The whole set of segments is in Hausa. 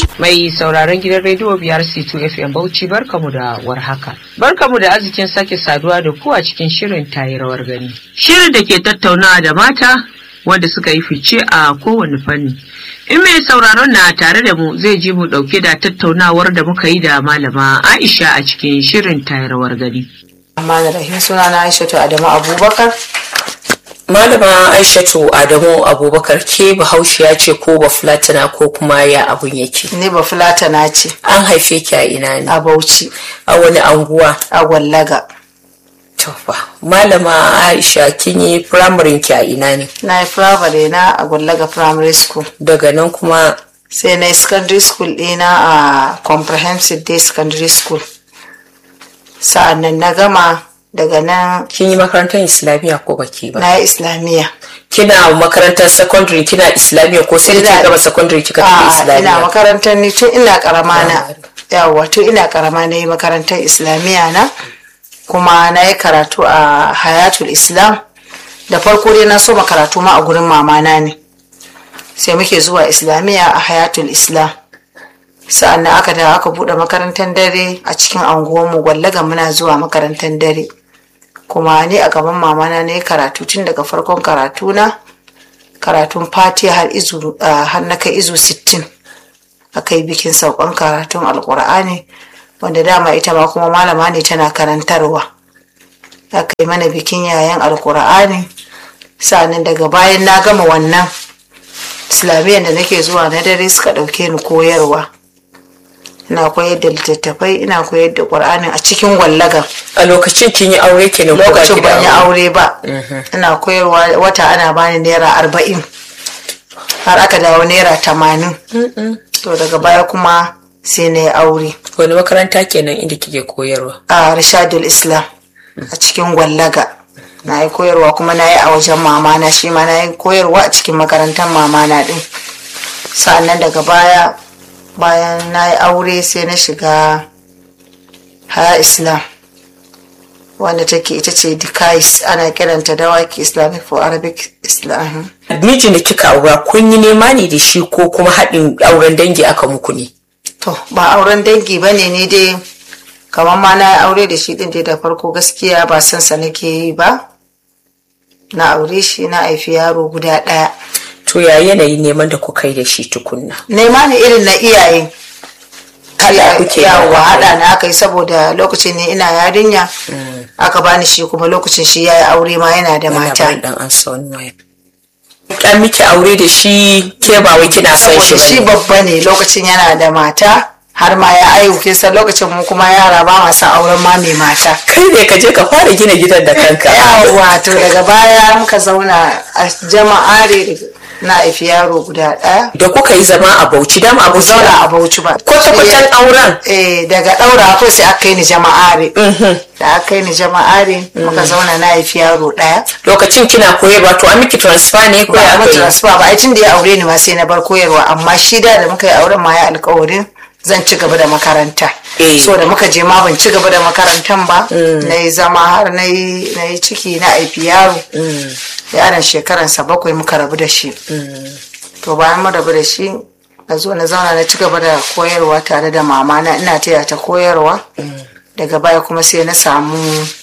Mai sauraron gidan rediyo biyar C2 FM Bauchi barkamu da warhaka. Barkamu da arzikin sake saduwa da ku a cikin shirin tayi rawar gani. Shirin da ke tattaunawa da mata wanda suka yi fice a kowane fanni. In mai sauraron na tare da mu zai ji mu dauke da tattaunawar da muka yi da malama Aisha a cikin shirin tayi rawar gani. Amma da rahim suna na Aishatu Adamu Abubakar. Malama Aishatu Adamu Abubakar ke bahaushiya ce ko ba fulatana ko kuma ya abun yake. Ni ba fulatana ce An haife ki a ina ne? a Bauchi A wani anguwa? a Gwallaga. Tofa. Malama Aisha kin yi firamarin ki a ina ne? Na yi firamare na a Gwallaga Primary School. Daga nan kuma Sai na yi secondary school ɗina a Comprehensive Day Secondary School. Sa'an nan na gama daga nan kin yi makarantar Islamiyya ko baki ba? na yi Islamiyya. Kina makarantar secondary kina Islamiyya ko sai da Ina- kika gama secondary kika tafi A'a, ina Islamiyya? makarantar ni tun ina karama na. Yawwa tun ina karama na yi makarantar Islamiyya na. Kuma na yi karatu a Hayatul Islam. Da farko dai na so karatu ma a gurin mamana ne. Sai muke zuwa Islamiyya a Hayatul Islam. Sa'an nan aka da aka buɗe makarantar dare a cikin anguwanmu gwallaga muna zuwa makarantar dare. Kuma ni a gaban mamana na yi karatu tun daga farkon karatu na. karatun fatiha har izu ah, har na kai izu 60 aka yi bikin saukan karatun alkur'ani wanda dama ita ma kuma malama ne tana karantarwa aka yi mana bikin yayan alkur'ani sa'annan daga bayan na gama wannan islamiyyar da nake zuwa na dare suka ɗauke ni koyarwa ina koyar da littattafai ina koyar da ƙur'anin a cikin gwallagan A lokacin kin yi aure kenan ko baki lokacin da ban yi aure? aure ba ina koyarwa wata ana bani naira arba'in har aka dawo naira tamanin to daga baya kuma sai na yi aure Wani makaranta kenan inda kike koyarwa? a rishadul islam a cikin gwallaga na yi koyarwa kuma na yi a wajen mamana shi ma na yi koyarwa a cikin makarantar mamana din sa'annan daga baya bayan na yi aure sai na shiga haya islam wanda take ita ce dikais ana kiranta dawaki islamic for arabic islam Mijin da kika aura kun yi nema ne da shi ko kuma haɗin auren dangi aka muku ne? To, ba auren dangi ba ne ni dai, kamar ma na yi aure da shi ɗin dai da farko gaskiya ba son sa nake yi ba. Na aure shi na haifi yaro guda ɗaya. To ya yanayi neman da kuka yi da shi tukunna? Nema ne irin na iyaye. Haɗa kuke yawa da haɗa na aka yi saboda lokacin ne ina yarinya. Aka bani shi kuma lokacin shi ya yi aure ma yana da mata. Yana dan an sa wani waya. An miki aure da shi ke ba wai kina son shi Saboda shi bane. babba ne lokacin yana da mata. Har ma ya aihu kin san lokacin mu kuma yara ba ma sa auren ma mai mata. Kai ne ka je ka fara gina gidan da kanka. yawa to daga baya muka zauna a jama'are na haifi yaro guda ɗaya Da kuka yi zama a Bauchi dama a Bauchi. zauna a bauchi ba Kwata-kwatan auren. eh daga ɗaura ko sai aka kai ni jama'are da aka kai ni jama'are muka zauna na haifi yaro ɗaya Lokacin kina koyarwa to an miki transfer ne ko ba ya a aka yi? transfer ba ai tun da ya aure ni ma sai na bar koyarwa amma shi da da muka yi auren ma ya alkawarin zan ci gaba da makaranta Eh. so da muka je ma ban ci gaba da makarantan ba na yi zama har na yi na yi ciki na haifi yaro yaron shekaransa bakwai muka rabu da shi to bayan mu rabu da shi na zo na zauna na ci gaba da koyarwa tare da mama na ina taya ta koyarwa daga baya kuma sai na samu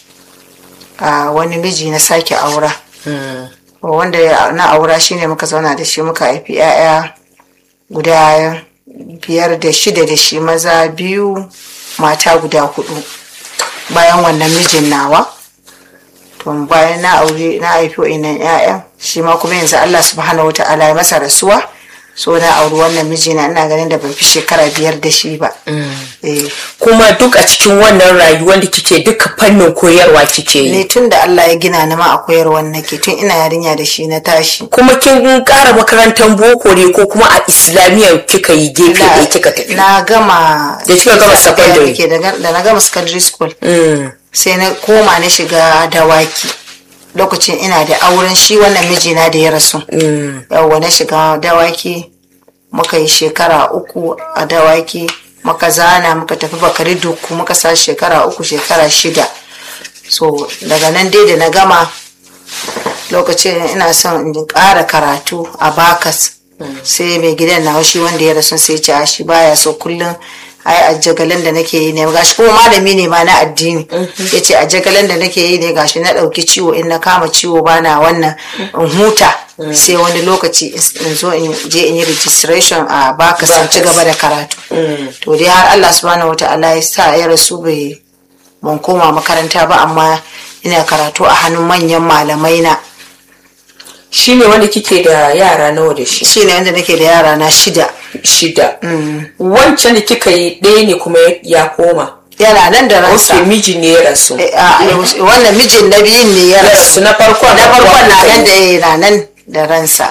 a wani miji na sake aura wanda ya- na aura shine muka zauna da shi muka haifi 'ya'ya guda biyar da shida da shi maza biyu mata guda hudu bayan wannan mijin nawa to bayan na aure na haifi wa'innan 'ya'yan shi ma kuma yanzu Allah subhanahu wata'ala ya masa rasuwa so na auri wannan mijina ina ganin da ban fi shekara biyar da shi ba Eh. Kuma duk a cikin wannan rayuwar da kike duka fannin koyarwa kike yi. ni tun da Allah ya gina ni ma a koyarwa nake tun ina yarinya da shi na tashi Kuma kin ƙara makarantar boko ne ko kuma a Islamiyyar kika yi gefe Na- da kika tafi? na gama Da kika gama Sai aka secondary. yake da da na gama secondary school Mm. sai na koma na shiga dawaki lokacin ina da auren shi wannan mijina da ya rasu yawwa na shiga dawaki muka yi shekara uku a dawaki muka zana muka tafi bakari duku muka sa shekara uku shekara shida so daga nan dai da na gama lokacin ina son in ƙara karatu a bakas sai mai gidan na shi wanda ya rasu sai ce shi baya so kullum ai a jagalan da nake yi ne gashi kuma malami ne ma na addini ya ce a jagalan da nake yi ne gashi na ɗauki ciwo in na kama ciwo bana wannan in huta sai wani lokaci in zo in je in yi registration a baka san ci gaba da karatu to dai har Allah subhanahu wataala ya sa ya rasu bai ban koma makaranta ba amma ina karatu a hannun manyan malamai na shi ne wanda kike da yara nawa da shi shi ne wanda nake da yara na shida shida wancan da kika yi ɗaya ne kuma ya koma yana nan da ransa ok miji ne ya rasu Eh, a- a- wannan mijin na biyun ne ya ya rasu rasu na farkon na farkon na kuka nan yi. da ya nan da ransa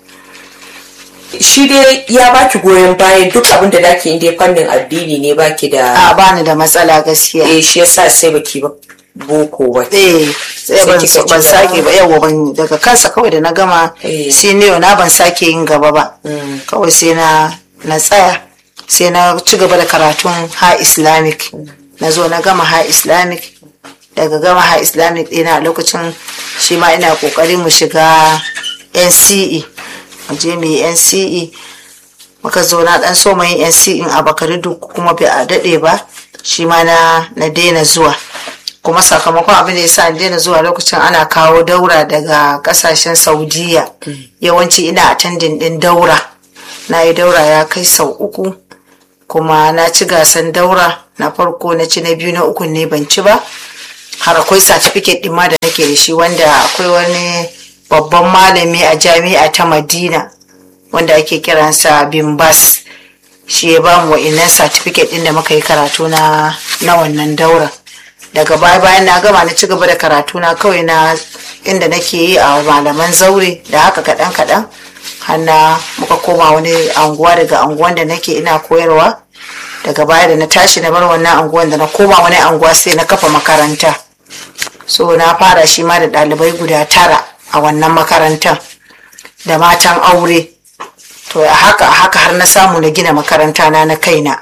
shi dai ya baki goyon bayan duk abin da dake inda fannin addini ne baki da a bani da matsala gaskiya eh shi yasa sai baki ba boko ba eh sai Sai ban kika ci ban gaba. sake ba yawa ban daga kansa kawai da na gama Eh. senior na ban sake yin gaba ba kawai sai na na tsaya sai na ci gaba da karatun ha islamic na zo na gama ha islamic daga gama ha islamic ɗina a lokacin shi ma ina ƙoƙarin mu shiga nce mu je mu yi nce muka zo na ɗan so mai nce in a bakari duk kuma bai a daɗe ba shi ma na na daina zuwa kuma sakamakon abin da ya sa ni daina zuwa lokacin ana kawo daura daga kasashen saudiya yawanci ina attending din daura na yi daura ya kai sau uku kuma na ci gasan daura na farko na ci na biyu na uku ne ban ci ba har akwai certificate din ma da nake da shi wanda akwai wani babban malami a jami'a ta madina wanda ake kiransa bimbas shi ya ba mu wa'innan certificate din da muka yi karatu na na wannan daura daga baya bayan na gama na ci gaba da karatu na kawai na inda nake yi a malaman zaure da haka kaɗan kaɗan har na muka koma wani anguwa daga anguwan da nake ina koyarwa daga baya da na tashi na bar wannan anguwan da na koma wani anguwa sai na kafa makaranta so na fara shi ma da ɗalibai guda tara a wannan makarantar da matan aure to a haka a haka har na samu na gina makaranta na na kaina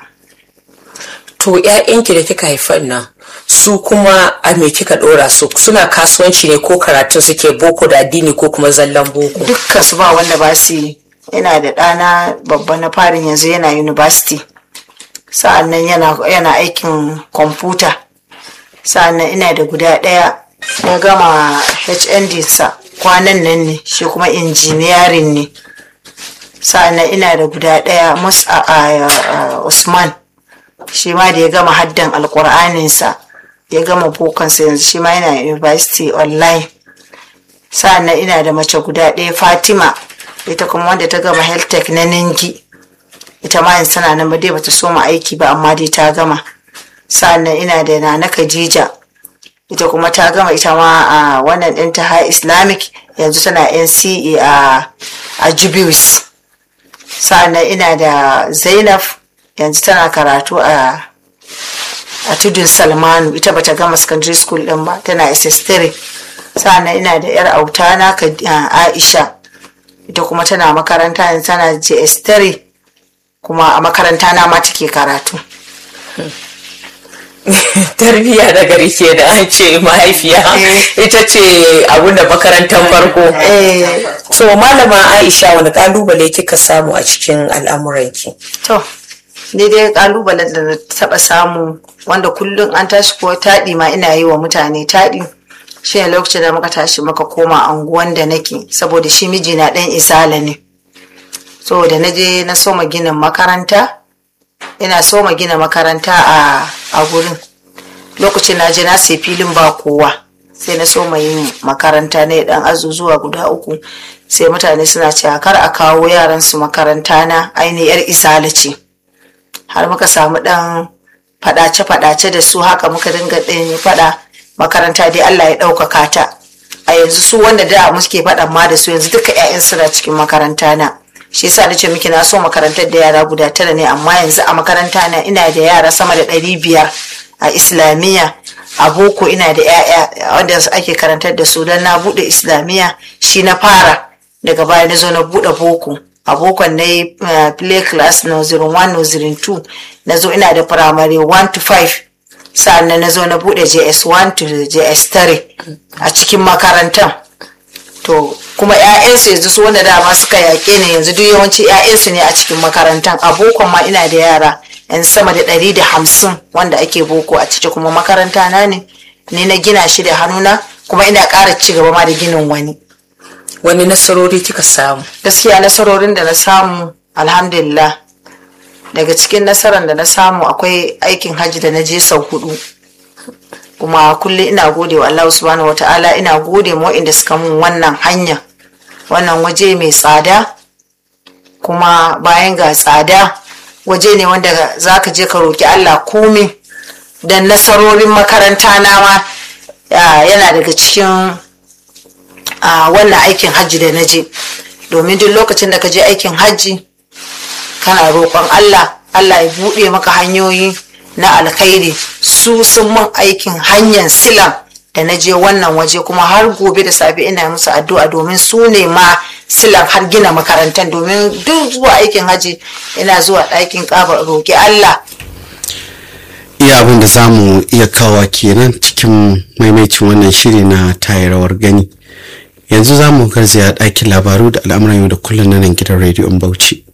to ƴaƴanki da kika haifan nan su kuma a me kika ɗora su suna kasuwanci ne ko karatun suke boko da addini ko kuma zallan boko dukkan su ba wanda ba su yi yana da ɗana babba na farin yanzu yana university sa'annan yana, yana aikin kwamfuta sa'annan ina da guda ɗaya ya gama hnd sa kwanan nan ne shi kuma injiniyarin ne sa'annan ina da guda ɗaya mus a, a- a- usman shi ma da ya gama haddan alkur'aninsa ya gama bokansa yanzu shi ma yana university online sa'annan ina da mace guda ɗaya fatima ita kuma wanda ta gama health tech na ningi ita ma yanzu tana nan ba dai bata soma aiki ba amma dai ta gama sa'annan ina da nana khadija ita kuma ta gama ita ma a wannan ɗinta high islamic yanzu tana nce a a jubius sa'annan ina da zainab yanzu tana karatu a a tudun salmanu ita bata gama secondary school din ba tana ss3 sa'annan ina da yar autana ka aisha ita kuma tana makaranta yanzu tana js3 kuma a makaranta na ma take karatu tarbiyya da gari ke da an ce mahaifiya Eh. ita ce abin da makarantar farko eh so malama aisha wani kalubale kika samu a cikin al'amuranki to ni dai kalubalen da na taba samu wanda kullum an tashi ko taɗi ma ina yi wa mutane taɗi shi ne lokacin da muka tashi muka koma anguwan da nake saboda shi mijina ɗan isala ne so da na je na soma ginin makaranta ina soma gina makaranta a a gurin lokacin na je na sai filin ba kowa sai na soma yin makaranta ne dan azuzuwa guda uku sai mutane suna cewa kar a kawo yaran su makaranta na ainihin yar isala ce har muka samu dan fadace-fadace da su haka muka dinga ɗin fada makaranta dai Allah ya ɗaukaka ta a yanzu su wanda da muke faɗan ma da su yanzu duka 'ya'yan suna cikin makaranta na shi yasa nace miki na so makarantar da yara guda tara ne amma yanzu a makaranta na ina da yara sama da ɗari biyar a islamiyya a boko ina da 'ya'ya wanda ake karantar da su don na buɗe islamiyya shi na fara daga baya na zo na buɗe boko a bokon na yi uh, play class nursery 1 nursery 2 na zo ina da primary 1 to 5 sa'annan na zo na buɗe js 1 to js 3 a cikin makarantar to kuma 'ya'yansu yanzu su wanda dama suka yaƙe ne yanzu duk yawanci 'ya'yansu ne a cikin makarantar a bokon ma ina da yara yan sama da ɗari da hamsin wanda ake boko a ciki kuma makaranta na ne ni na gina shi da hannuna kuma ina ƙara ci gaba ma da ginin wani wani nasarori kika samu gaskiya nasarorin da na samu alhamdulillah daga cikin nasarar da na samu akwai aikin hajji da na je sau hudu kuma kullum ina gode wa Allah subhanahu wa ta'ala ina gode ma inda suka mun wannan hanya wannan waje mai tsada kuma bayan ga tsada waje ne wanda za ka je ka roki Allah komai da nasarorin makaranta na ma yana daga cikin wannan aikin hajji da na je domin duk lokacin da ka je aikin hajji kana roƙon Allah Allah ya buɗe maka hanyoyi na alkhairi su sun mun aikin hanyar silam da na je wannan waje kuma har gobe da safe ina musu addu'a domin su ne ma silam har gina makarantar domin duk zuwa aikin haji ina zuwa ɗakin ƙaba roƙi Allah iya abin da za mu iya kawa kenan cikin maimacin wannan shiri na tayirawar gani yanzu za mu garzaya ɗakin labaru da al'amuran yau da kullum na nan gidan rediyon bauchi